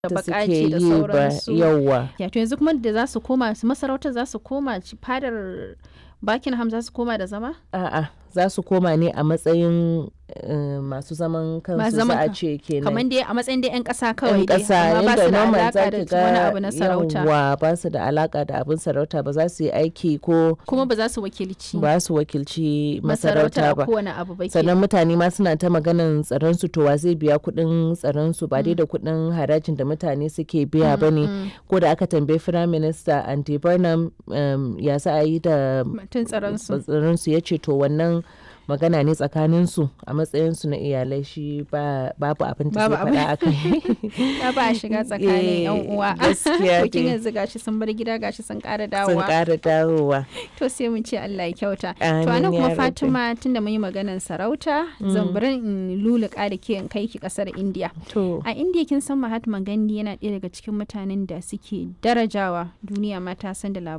da da baƙaƙe suke da yi ba sauransu. yauwa Ya to yanzu kuma da za su koma su masarautar za su koma ci- fadar Buckingham za su koma da zama? a'a za su koma ne a matsayin eh, masu zaman Masu kansu za zaman a kan- ce kenan Kamar dai a matsayin dai 'yan ƙasa kawai yan dai ƙasa amma ba yadda su da normal alaƙa za da ki wani ga abu na sarauta. yawwa ba su da alaka da abin sarauta ba za su yi aiki ko Kuma ba za su wakilci ba su wakilci masarautar masarauta a ba kowane abu ba ke. sannan mutane ma suna ta maganan tsaron su to wa zai biya kuɗin tsaron su ba dai da kuɗin harajin da mutane suke biya ba ne ko da aka tambayi firayim minista andy burnham um, ya za a yi da Mutum tsaron su. tsaron su ya ce to wannan magana ne tsakanin su a matsayin su na iyalai shi ba babu abin da Babu zai faɗa a kai Ya ba a shiga tsakanin 'yan Eh, uwa. gaskiya To kin dai. yanzu gashi sun bar gida gashi sun ƙara sun dawowa. ƙara dawowa To sai mun ce Allah ya kyauta. To Amin anan ya kuma rabbi. Fatima tunda mun yi maganar sarauta zan bari in luluka da ke in kai ki kasar India. to A India kin san Mahatma Gandhi yana ɗaya daga cikin mutanen da suke darajawa duniya ma ta san da